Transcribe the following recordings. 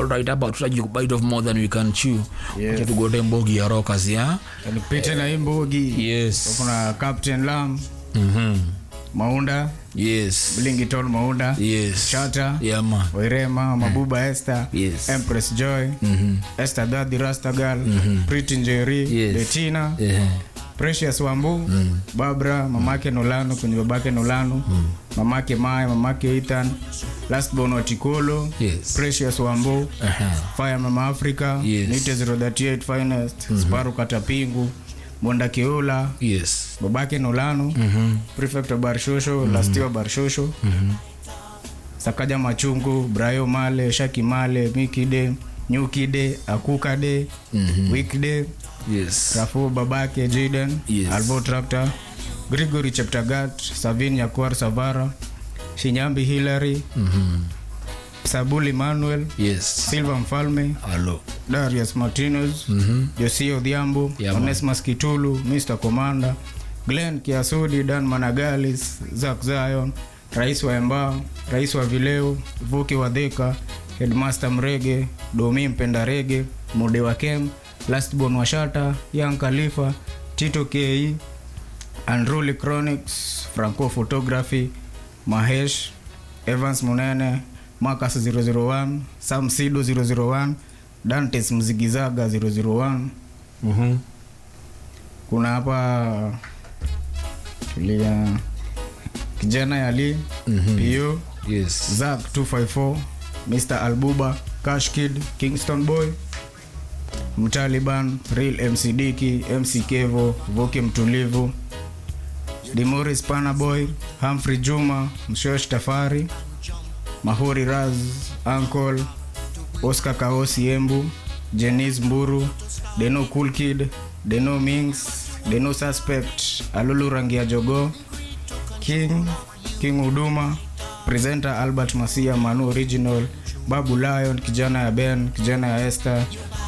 alright hapa tutaji bite of more than we can chew Yes. Acha tugote mbogi ya rockers ya nipite na hii mbugi yes kuna captain lam mhm maunda yes blingitol maunda yes Shata. yeah man wairema mabuba esther Yes. empress joy mhm esther dadi rastagal pretty njeri Yes. betina eh precious wambu babra mamake nolano kwenye babake nolano mamake maya mamake ethan lastborn watikolo Yes. precious wambu aha fire mama africa Yes. nite 038 finest sparu katapingu bonda keula yes babake nolano mhm prefect wa barshosho lastiwa barshosho sakaja machungu brayo male shaki male mikide nyukide akukade weekday yes rafu babake jaden Yes. alvo tractor grigory cheptagat savin yakuar savara shinyambi hillary mhm sabuli manuel yes silva mfalme hello darius martinez mhm josia odhiambo Yeah, man. onesmas kitulu mr commander glen kiasudi dan managalis zak zion rais wa embao rais wa vileo vuki wa dhika headmaster mrege domi mpenda rege mode wa kem lastborn wa shata young khalifa tito ke andruli chronics franco photography mahesh evans munene marcus 001 sam sido 001 dantes mzigizaga 001 mhm kuna hapa tulia kijana yali Mhm. pio yes zak 254 mr albuba cash kid kingston boy mtaliban real mcdiki mc kevo voki mtulivu dimoris panaboy humphrey juma mshosh tafari mahuri raz ankol oscar kaosi embu jenis mburu deno cool kid deno mings deno suspect alulu rangi ya jogo king king huduma presenter albert masia manu original babu lion kijana ya ben kijana ya esther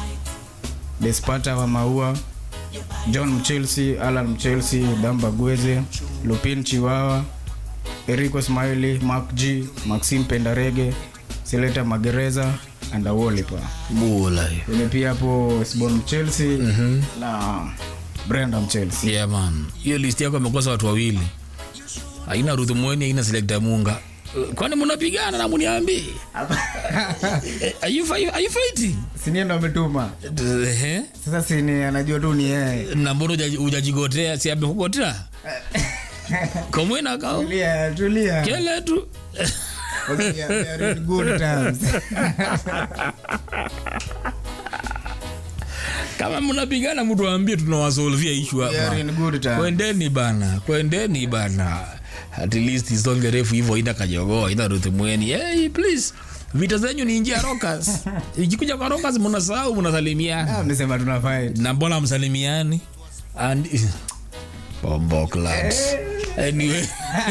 despata wa maua john mchelsea alan mchelsea damba gweze lupin chiwawa erico smiley mark g maxim pendarege seleta magereza andawolipa bula ene pia hapo sbon mchelsea mhm na brenda mchelsea yeah man hiyo list yako amekosa watu wawili haina Ruth Mweni haina Selecta Munga Eh, kwani mnapigana na muniambi are you fi- are you fighting siniendo ametuma eh sasa sini anajua tu ni yeye na mbona hujaji- hujajigotea si amekugotea komwena kao tulia tulia kele tu Okay, yeah, we are in good terms. kama mnapigana mtu aambie tunawasolvia issue We are hapa in good terms. kwendeni bana kwendeni bana at least isonge refu hivyo ina kajogoa ina Ruth Mweni hey, please vita zenyu ni njia rokas ikikuja kwa rokas mnasahau mnasalimiana Ah, mnasema tuna fight. na mbona msalimiani and bombo clubs anyway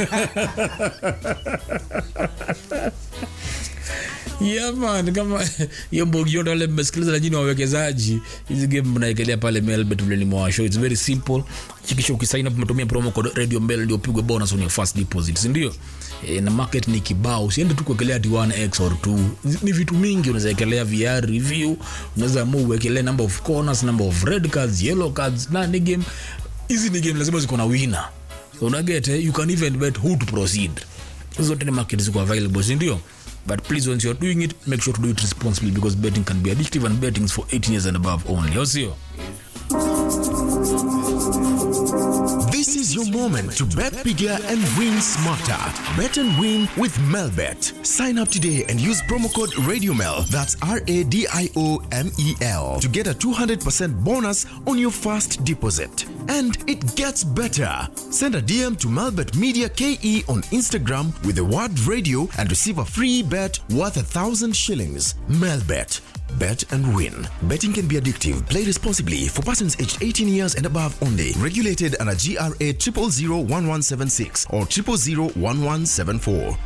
Yeah man, kama hiyo mbogi yote wale mmesikiliza na nyinyi wawekezaji, hizi game mnaekelea pale Melbet vile nimewashow. It's very simple. Hakikisha ukisign up umetumia promo code Radio Mbele ndio upigwe bonus on your first deposit, si ndio? E, na market ni kibao. Usiende tu kuwekelea ati 1x or 2. Ni vitu mingi unaweza wekelea VR review, unaweza amua uwekelee number of corners, number of red cards, yellow cards na ni game. Hizi ni game lazima ziko na winner. So unaget eh, you can even bet who to proceed zote ni market ziko available si ndio but please once you're doing it make sure to do it responsibly because betting can be addictive and betting is for 18 years and above only au sio This is your moment to bet bigger and win smarter. Bet and win with Melbet. Sign up today and use promo code RadioMel. That's R A D I O M E L to get a 200% bonus on your first deposit. And it gets better. Send a DM to Melbet Media KE on Instagram with the word radio and receive a free bet worth a thousand shillings. Melbet. Bet and win. Betting can be addictive. Play responsibly for persons aged 18 years and above only. Regulated under GRA 0001176 or 0001174.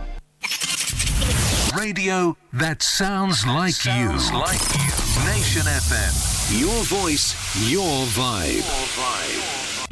Radio that sounds like Sounds you. like you. Nation FM. Your voice, your vibe. Your vibe.